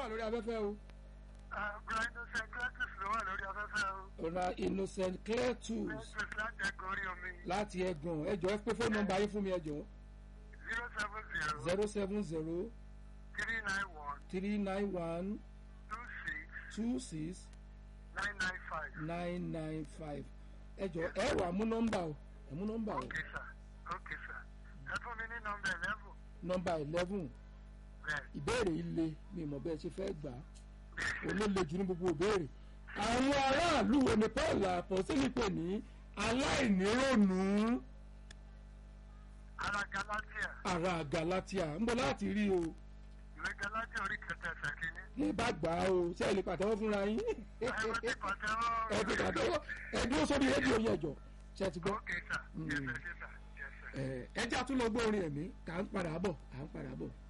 wà lórí afẹ́fẹ́ o. Brian Secretus ló wà lórí afẹ́fẹ́ o. ọ̀nà innocent cletus Secretus láti ẹ̀kọ́ orí omi. láti ẹ̀gàn ẹ̀jọ̀ ẹ pé fóònù nọ́mbà yín fún mi ẹ̀jọ̀ zero seven zero zero seven zero three nine one three nine one two six two six nine nine five. nine nine five ẹ̀jọ̀ ẹ wà mú nọ́mbà o ẹ mú nọ́mbà o Okay sir. Okay sir. Ẹ fún mi ní nọmba eleven. nọ́mbà eleven Bẹ́ẹ̀. ìbéèrè ilé mi mọ̀ bẹ́ẹ̀ ṣe fẹ́ gbà á olóle jù ní gbogbo ìbéèrè àwọn aráàlú wo ni paul àpọ̀sílì pè ní aláìnírònú Ara Galatia. ara galatia ń bọ̀ láti rí o Ìwé Galatia orí kẹta ẹsẹ̀ kìíní. ní bá gbà á o ṣé ẹ lè pàtẹ́wọ́ fúnra yín Ẹ wọ́n ti pàtẹ́wọ́. ẹ ti pàtẹ́wọ́ ẹ dúró sórí rédíò yẹn jọ ṣe ti gbọ́ Okay sir. Yes sir. Yes sir. Yes sir. ẹ ẹ jẹ́ àtúnlọ́gbọ́n orin ẹ̀mí kà ń padà bọ̀ à ń padà bọ̀.